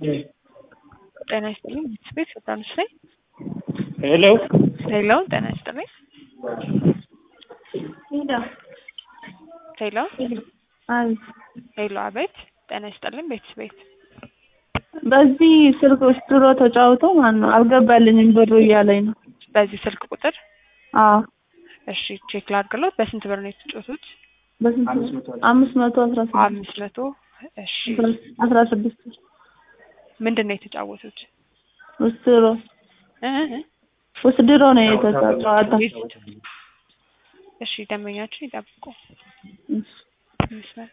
ጤና ይስጥልኝ ቤት ዮርዳኖስ ነኝ። ሄሎ ሄሎ ጤና ይስጥልኝ። ሄሎ አቤት ሄሎ አቤት ጤና ይስጥልኝ ቤት ቤት በዚህ ስልክ ውስጥ ድሮ ተጫውቶ ማን ነው አልገባልኝም ብሩ እያለኝ ነው። በዚህ ስልክ ቁጥር አዎ እሺ ቼክ ላድርግሎት። በስንት ብር ነው የተጫወቱት? በስንት አምስት መቶ አስራ ስድስት አምስት መቶ እሺ አስራ ስድስት ምንድን ነው የተጫወቱት? ውስጥ ድሮ እ እ ውስጥ ድሮ ነው የተጫወታ እሺ ደንበኛችን ይጠብቁ። ይመስላል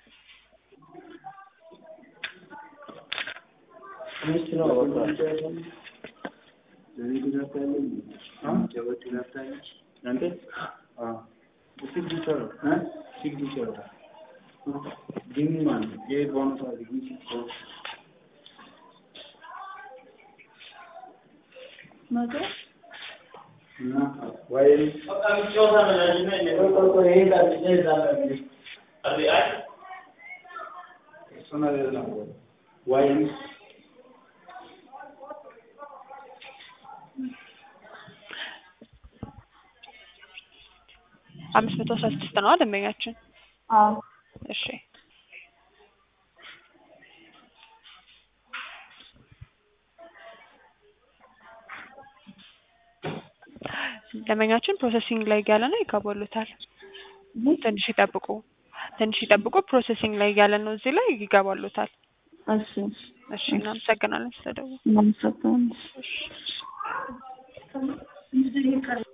አምስት መቶ አስራ ስድስት ነው ደንበኛችን። አዎ እሺ ደንበኛችን ፕሮሰሲንግ ላይ እያለ ነው ይገባሉታል። ትንሽ ይጠብቁ፣ ትንሽ ይጠብቁ። ፕሮሰሲንግ ላይ እያለ ነው እዚህ ላይ ይገባሉታል። እሺ እሺ እናመሰግናለን ስለደወሉ። እናመሰግናለን። እሺ